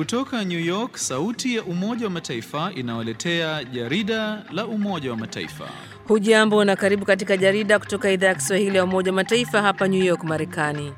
Kutoka New York, sauti ya Umoja wa Mataifa inawaletea jarida la Umoja wa Mataifa. Hujambo na karibu katika jarida kutoka idhaa ya Kiswahili ya Umoja wa Mataifa hapa New York, Marekani.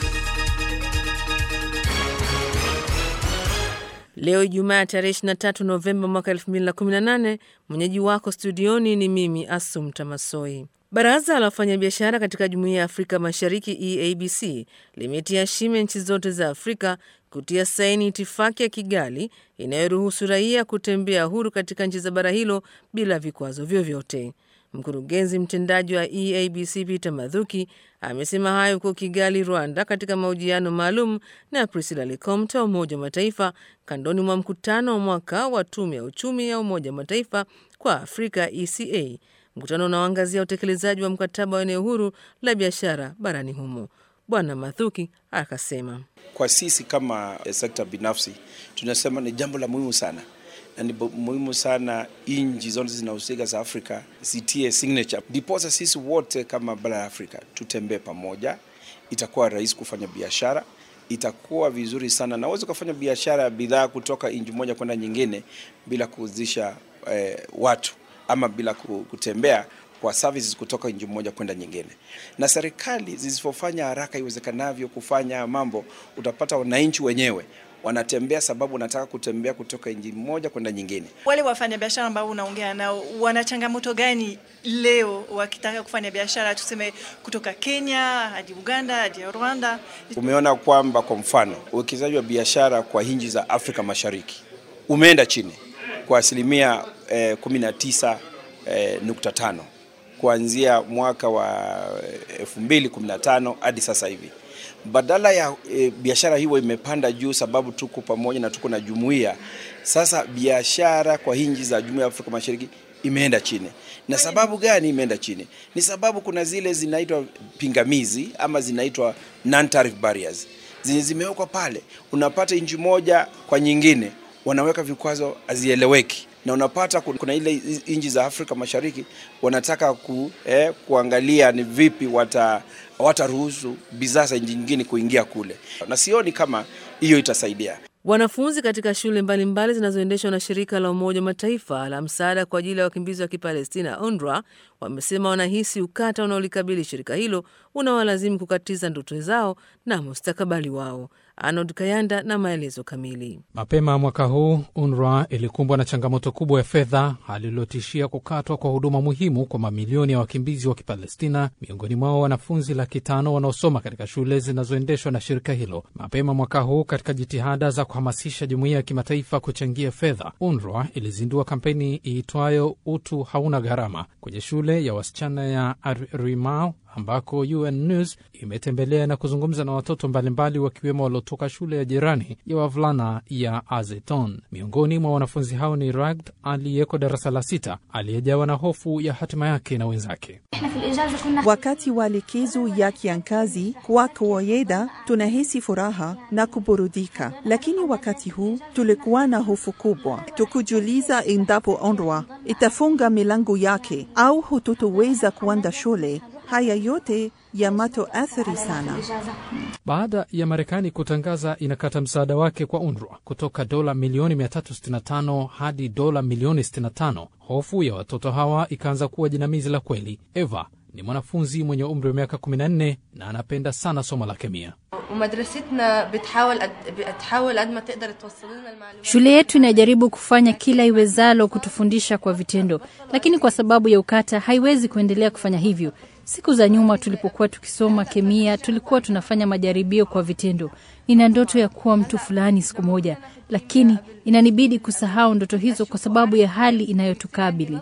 Leo Ijumaa tarehe 23 Novemba mwaka 2018, mwenyeji wako studioni ni mimi Asum Tamasoi. Baraza la wafanyabiashara katika Jumuiya ya Afrika Mashariki EABC limetia shime nchi zote za Afrika kutia saini itifaki ya Kigali inayoruhusu raia kutembea huru katika nchi za bara hilo bila vikwazo vyovyote. Mkurugenzi mtendaji wa EABC Peter Mathuki amesema hayo huko Kigali, Rwanda, katika mahojiano maalum na Priscilla Likomta wa Umoja wa Mataifa kandoni mwa mkutano wa mwaka wa Tume ya Uchumi ya Umoja wa Mataifa kwa Afrika ECA, mkutano unaoangazia utekelezaji wa mkataba wa eneo huru la biashara barani humo. Bwana Mathuki akasema kwa sisi kama sekta binafsi tunasema ni jambo la muhimu sana na ni muhimu sana nchi zote zinahusika za Afrika zitie signature, ndiposa sisi wote kama bara la Afrika tutembee pamoja. Itakuwa rahisi kufanya biashara, itakuwa vizuri sana na uweze kufanya biashara ya bidhaa kutoka nchi moja kwenda nyingine bila kuuzisha eh, watu ama bila kutembea kwa services kutoka nchi moja kwenda nyingine. Na serikali zisipofanya haraka iwezekanavyo kufanya mambo, utapata wananchi wenyewe wanatembea sababu wanataka kutembea kutoka nchi moja kwenda nyingine. Wale wafanyabiashara ambao unaongea nao wana changamoto gani leo wakitaka kufanya biashara, tuseme kutoka Kenya hadi Uganda hadi Rwanda? Umeona kwamba kwa mfano uwekezaji wa biashara kwa nchi za Afrika Mashariki umeenda chini kwa asilimia eh, 19 eh, nukta tano kuanzia mwaka wa 2015 hadi sasa hivi badala ya e, biashara hiyo imepanda juu, sababu tuko pamoja na tuko na jumuiya. Sasa biashara kwa nchi za jumuiya ya Afrika Mashariki imeenda chini. Na sababu gani imeenda chini? Ni sababu kuna zile zinaitwa pingamizi ama zinaitwa non tariff barriers zenye zimewekwa pale. Unapata nchi moja kwa nyingine wanaweka vikwazo hazieleweki na unapata kuna ile nchi za Afrika Mashariki wanataka ku, eh, kuangalia ni vipi wata wataruhusu bidhaa za nchi nyingine kuingia kule, na sioni kama hiyo itasaidia. Wanafunzi katika shule mbalimbali zinazoendeshwa na shirika la Umoja wa Mataifa la msaada kwa ajili ya wakimbizi wa Kipalestina, UNRWA, wamesema wanahisi ukata unaolikabili shirika hilo unawalazimu kukatiza ndoto zao na mustakabali wao. Arnold Kayanda na maelezo kamili. Mapema mwaka huu UNRWA ilikumbwa na changamoto kubwa ya fedha, hali iliyotishia kukatwa kwa huduma muhimu kwa mamilioni ya wakimbizi wa Kipalestina, miongoni mwao wanafunzi laki tano wanaosoma katika shule zinazoendeshwa na shirika hilo. Mapema mwaka huu, katika jitihada za kuhamasisha jumuiya ya kimataifa kuchangia fedha, UNRWA ilizindua kampeni iitwayo utu hauna gharama kwenye shule ya wasichana ya Arimao ambako UN News imetembelea na kuzungumza na watoto mbalimbali wakiwemo waliotoka shule ya jirani ya wavulana ya Azeton. Miongoni mwa wanafunzi hao ni Ragd aliyeko darasa la sita aliyejawa na hofu ya hatima yake na wenzake. Wakati wa likizo ya kiangazi, kwa kawaida tunahisi furaha na kuburudika, lakini wakati huu tulikuwa na hofu kubwa, tukujiuliza endapo UNRWA itafunga milango yake au hututoweza kuenda shule. Haya yote yamatoathiri sana. Baada ya Marekani kutangaza inakata msaada wake kwa UNRWA kutoka dola milioni 365 hadi dola milioni 65, hofu ya watoto hawa ikaanza kuwa jinamizi la kweli. Eva ni mwanafunzi mwenye umri wa miaka 14 na anapenda sana somo la kemia. Shule yetu inajaribu kufanya kila iwezalo kutufundisha kwa vitendo, lakini kwa sababu ya ukata haiwezi kuendelea kufanya hivyo. Siku za nyuma tulipokuwa tukisoma kemia, tulikuwa tunafanya majaribio kwa vitendo. Nina ndoto ya kuwa mtu fulani siku moja, lakini inanibidi kusahau ndoto hizo kwa sababu ya hali inayotukabili.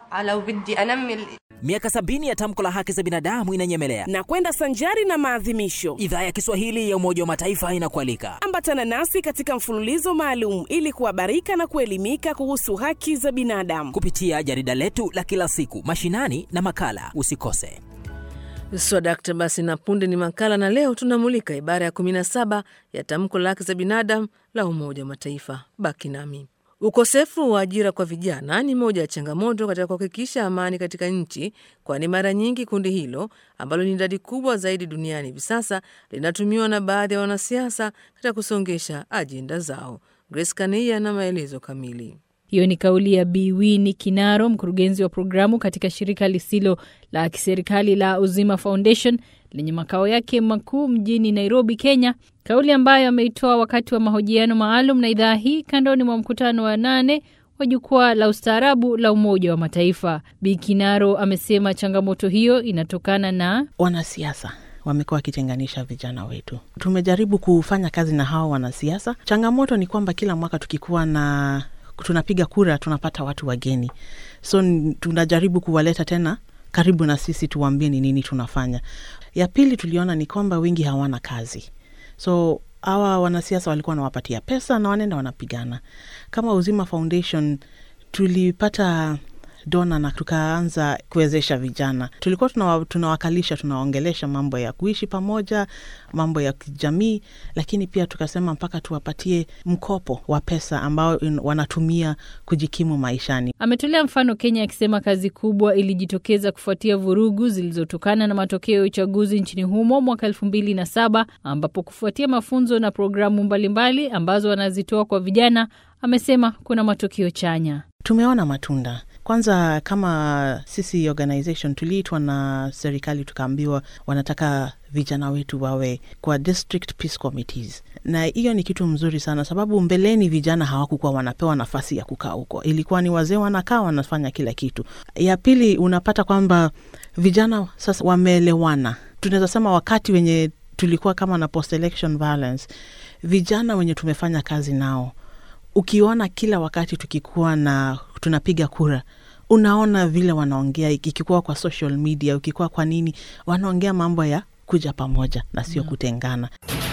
Miaka sabini ya tamko la haki za binadamu inanyemelea na kwenda sanjari na maadhimisho. Idhaa ya Kiswahili ya Umoja wa Mataifa inakualika, ambatana nasi katika mfululizo maalum ili kuhabarika na kuelimika kuhusu haki za binadamu kupitia jarida letu la kila siku, mashinani na makala. Usikose. Swadakta. Basi na punde ni makala, na leo tunamulika ibara ya 17 ya tamko la haki za binadamu la Umoja wa Mataifa. Baki nami. Ukosefu wa ajira kwa vijana ni moja ya changamoto katika kuhakikisha amani katika nchi, kwani mara nyingi kundi hilo ambalo ni idadi kubwa zaidi duniani hivi sasa linatumiwa na baadhi ya wanasiasa katika kusongesha ajenda zao. Grace Kaneia na maelezo kamili. Hiyo ni kauli ya Bi Winnie Kinaro, mkurugenzi wa programu katika shirika lisilo la kiserikali la Uzima Foundation lenye makao yake makuu mjini Nairobi, Kenya, kauli ambayo ameitoa wakati wa mahojiano maalum na idhaa hii kandoni mwa mkutano wa nane wa jukwaa la ustaarabu la Umoja wa Mataifa. Bi Kinaro amesema changamoto hiyo inatokana na wanasiasa wamekuwa wakitenganisha vijana wetu. Tumejaribu kufanya kazi na hawa wanasiasa. Changamoto ni kwamba kila mwaka tukikuwa na tunapiga kura tunapata watu wageni, so tunajaribu kuwaleta tena karibu na sisi, tuwaambie ni nini tunafanya. Ya pili tuliona ni kwamba wengi hawana kazi, so hawa wanasiasa walikuwa wanawapatia pesa na wanaenda wanapigana. Kama Uzima Foundation tulipata dona na tukaanza kuwezesha vijana. Tulikuwa tunawa, tunawakalisha tunawaongelesha mambo ya kuishi pamoja, mambo ya kijamii, lakini pia tukasema mpaka tuwapatie mkopo wa pesa ambao wanatumia kujikimu maishani. Ametolea mfano Kenya akisema kazi kubwa ilijitokeza kufuatia vurugu zilizotokana na matokeo ya uchaguzi nchini humo mwaka elfu mbili na saba ambapo kufuatia mafunzo na programu mbalimbali ambazo wanazitoa kwa vijana, amesema kuna matokeo chanya. Tumeona matunda kwanza kama sisi organization tuliitwa na serikali tukaambiwa wanataka vijana wetu wawe kwa district peace committees, na hiyo ni kitu mzuri sana, sababu mbeleni vijana hawakukuwa wanapewa nafasi ya kukaa huko, ilikuwa ni wazee wanakaa wanafanya kila kitu. Ya pili, unapata kwamba vijana sasa wameelewana. Tunaweza sema wakati wenye tulikuwa kama na post election violence, vijana wenye tumefanya kazi nao ukiona kila wakati tukikuwa na tunapiga kura, unaona vile wanaongea, ikikuwa kwa social media, ukikuwa kwa nini, wanaongea mambo ya kuja pamoja na sio kutengana.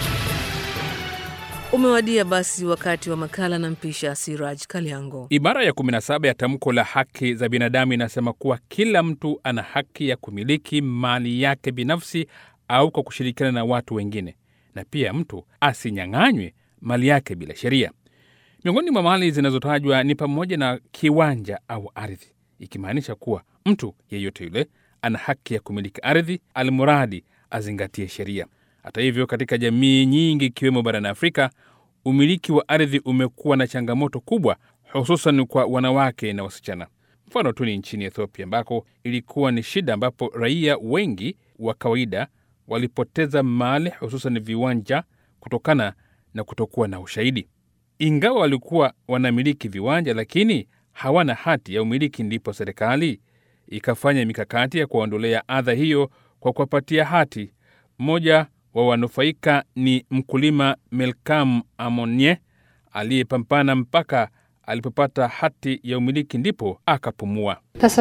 Umewadia basi wakati wa makala na mpisha Siraj Kaliango. Ibara ya 17 ya tamko la haki za binadamu inasema kuwa kila mtu ana haki ya kumiliki mali yake binafsi au kwa kushirikiana na watu wengine, na pia mtu asinyang'anywe mali yake bila sheria. Miongoni mwa mali zinazotajwa ni pamoja na kiwanja au ardhi, ikimaanisha kuwa mtu yeyote yule ana haki ya kumiliki ardhi, almuradi azingatie sheria. Hata hivyo, katika jamii nyingi ikiwemo barani Afrika, umiliki wa ardhi umekuwa na changamoto kubwa, hususan kwa wanawake na wasichana. Mfano tu ni nchini Ethiopia ambako ilikuwa ni shida, ambapo raia wengi wa kawaida walipoteza mali, hususan viwanja, kutokana na kutokuwa na ushahidi. Ingawa walikuwa wanamiliki viwanja lakini hawana hati ya umiliki, ndipo serikali ikafanya mikakati ya kuwaondolea adha hiyo kwa kuwapatia hati. Mmoja wa wanufaika ni mkulima Melkam Amonye aliyepambana mpaka alipopata hati ya umiliki ndipo akapumua.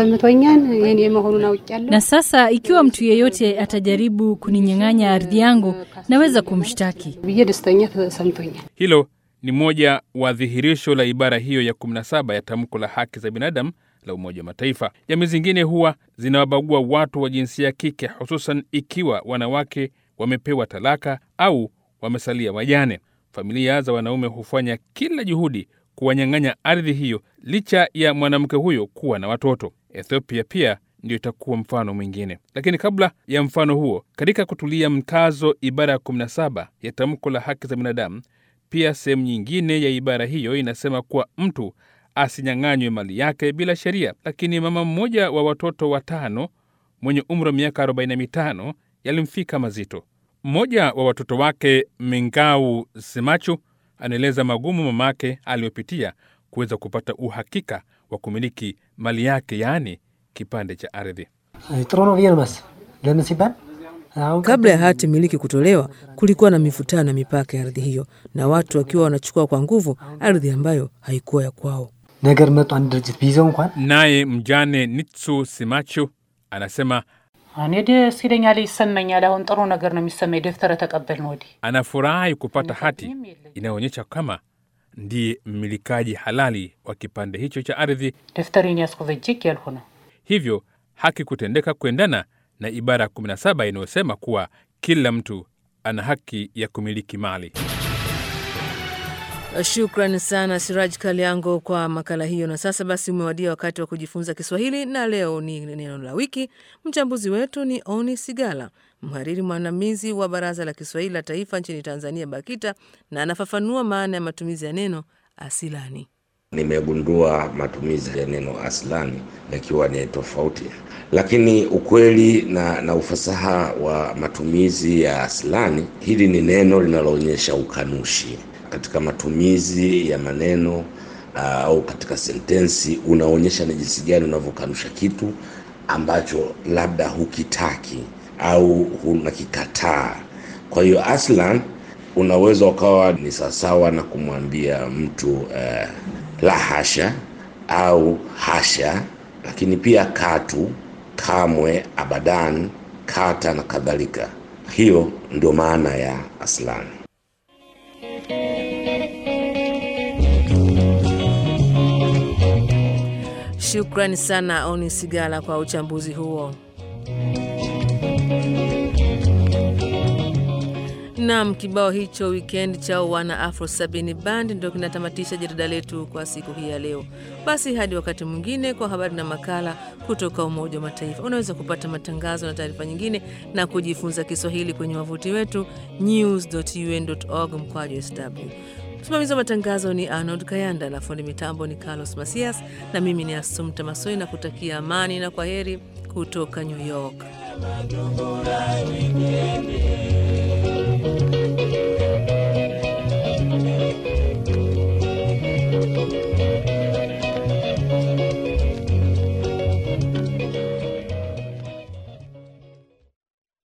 Na sasa ikiwa mtu yeyote atajaribu kuninyang'anya ardhi yangu, naweza kumshtaki. Hilo ni moja wa dhihirisho la ibara hiyo ya 17 ya tamko la haki za binadamu la Umoja wa Mataifa. Jamii zingine huwa zinawabagua watu wa jinsia ya kike, hususan ikiwa wanawake wamepewa talaka au wamesalia wajane. Familia za wanaume hufanya kila juhudi kuwanyang'anya ardhi hiyo, licha ya mwanamke huyo kuwa na watoto. Ethiopia pia ndio itakuwa mfano mwingine. Lakini kabla ya mfano huo, katika kutulia mkazo ibara ya 17 ya tamko la haki za binadamu pia sehemu nyingine ya ibara hiyo inasema kuwa mtu asinyang'anywe mali yake bila sheria. Lakini mama mmoja wa watoto watano mwenye umri wa miaka 45 yalimfika mazito. Mmoja wa watoto wake Mengau Simachu anaeleza magumu mamake aliyopitia kuweza kupata uhakika wa kumiliki mali yake, yaani kipande cha ardhi. Kabla ya hati miliki kutolewa, kulikuwa na mivutano na mipaka ya ardhi hiyo, na watu wakiwa wanachukua kwa nguvu ardhi ambayo haikuwa ya kwao. ነገር መጡ አንድ ድርጅት ቢይዘው እንኳን Naye mjane Nitsu Simachu anasema እኔ ደስ ይለኛል፣ ይሰማኛል። አሁን ጥሩ ነገር ነው የሚሰማኝ ደብተረ ተቀበልን ወዲህ anafurahi kupata hati inayoonyesha kama ndiye mmilikaji halali wa kipande hicho cha ardhi, ደብተሬን ያዝኩ በእጄ እያልኩ ነው። hivyo haki kutendeka kuendana na ibara ya 17 inayosema kuwa kila mtu ana haki ya kumiliki mali. Shukran sana Siraj Kaliango kwa makala hiyo. Na sasa basi, umewadia wakati wa kujifunza Kiswahili, na leo ni neno la wiki. Mchambuzi wetu ni Oni Sigala, mhariri mwandamizi wa Baraza la Kiswahili la Taifa nchini Tanzania, BAKITA, na anafafanua maana ya matumizi ya neno asilani. Nimegundua matumizi ya neno aslani yakiwa ni tofauti, lakini ukweli na, na ufasaha wa matumizi ya aslani, hili ni neno linaloonyesha ukanushi katika matumizi ya maneno au uh, katika sentensi unaonyesha ni jinsi gani unavyokanusha kitu ambacho labda hukitaki au unakikataa. Kwa hiyo aslan unaweza ukawa ni sawasawa na kumwambia mtu uh, la hasha au hasha, lakini pia katu, kamwe, abadan, kata na kadhalika. Hiyo ndio maana ya aslan. Shukrani sana Oni Sigala kwa uchambuzi huo. Nam, kibao hicho weekend cha wana Afro Sabini Band ndio kinatamatisha jarida letu kwa siku hii ya leo. Basi hadi wakati mwingine, kwa habari na makala kutoka Umoja wa Mataifa. Unaweza kupata matangazo na taarifa nyingine na kujifunza Kiswahili kwenye wavuti wetu news.un.org mkwaju sw. Msimamizi wa matangazo ni Arnold Kayanda na fundi mitambo ni Carlos Masias, na mimi ni Asumta Masoi na kutakia amani na kwa heri kutoka New York.